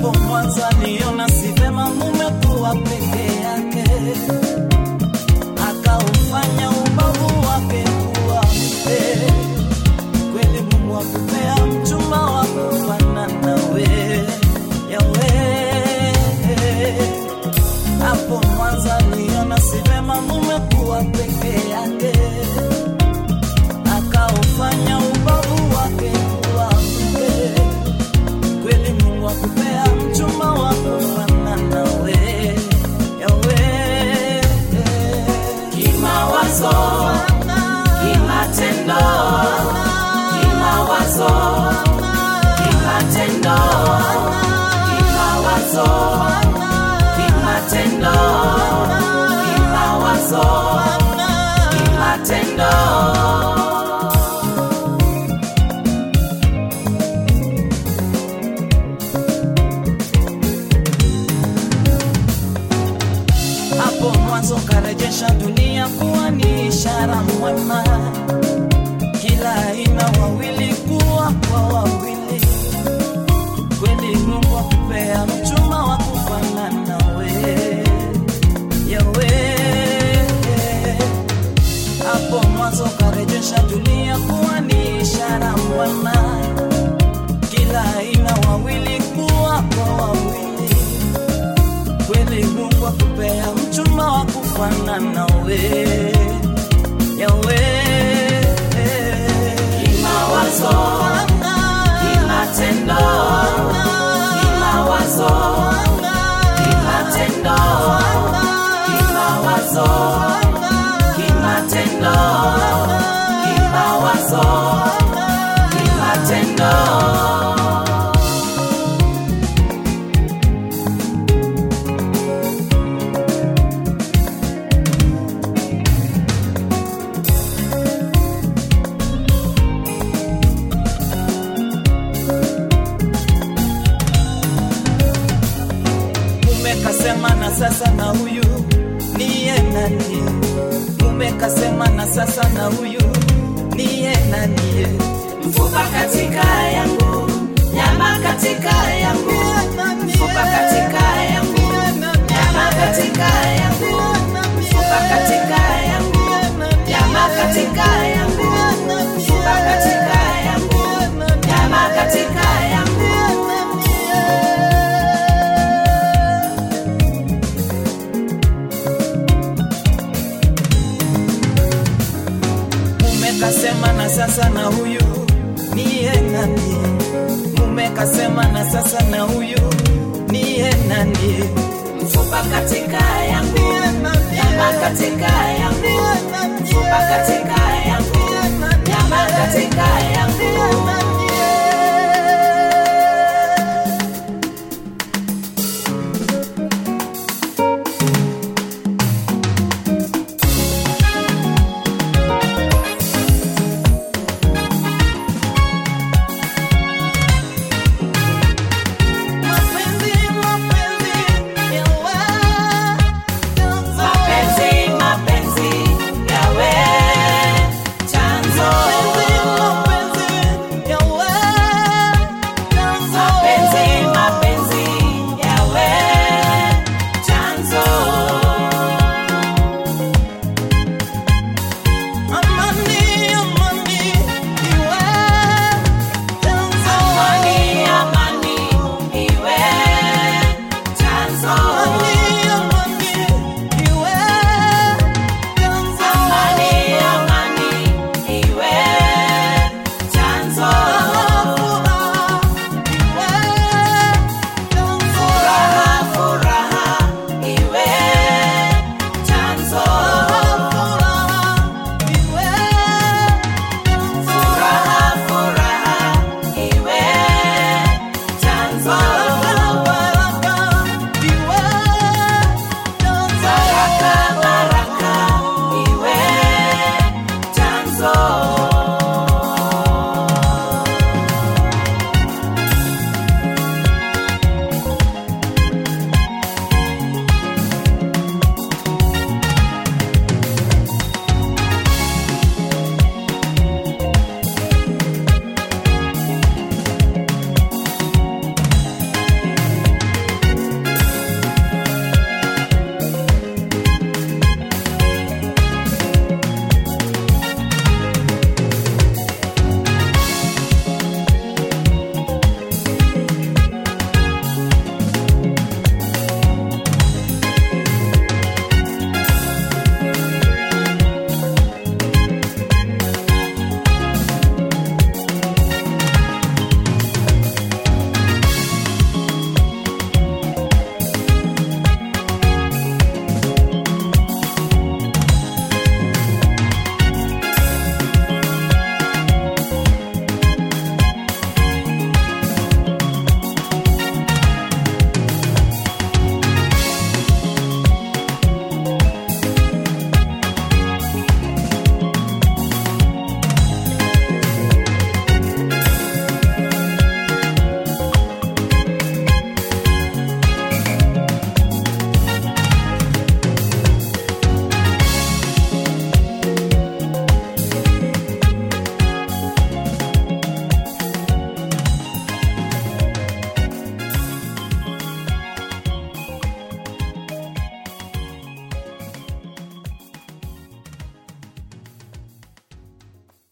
hapo mwanzo aliona si vema mume kuwa peke yake, akaufanya ubavu wake kuwa mke. Kweli Mungu akupea mchumba wa kufanana nawe, yawe hapo mwanzo aliona si vema mume kuwa peke yake, akaufanya ubavu wake kuwa mke. Kweli Mungu akupea mchumba wa kufanana nawe, yawe Kimawazo, kimatendo, kimawazo, kimatendo, kimawazo, kimatendo, kimawazo, kimatendo. hapo mwanzo karejesha dunia kuwa ni ishara mwema, kila aina wawili kuwa kwa wawili. Kweli Mungu akupea mchumba wa kufanana nawe, yawe hapo mwanzo karejesha dunia kuwa ni ishara mwema, kila aina wawili kuwa kwa wawili kweli Mungu akupea mchumba wa kufanana nawe, yawe Kimawazo, kimatendo, kimawazo, kimatendo, kimawazo, kimatendo, kimawazo, kimatendo. mume kasema na sasa na huyu niye nani? Mume kasema na sasa na huyu niye nani? Mfupa katika yangu, nyama katika yangu, mfupa katika yangu, nyama katika yangu, mfupa katika yangu, nyama katika yangu, mfupa katika yangu, nyama katika yangu. Mume kasema na sasa na huyu niye nani? Mume kasema na sasa na huyu niye nani? Mfupa katika yangu, nyama katika yangu, mfupa katika yangu, nyama katika yangu.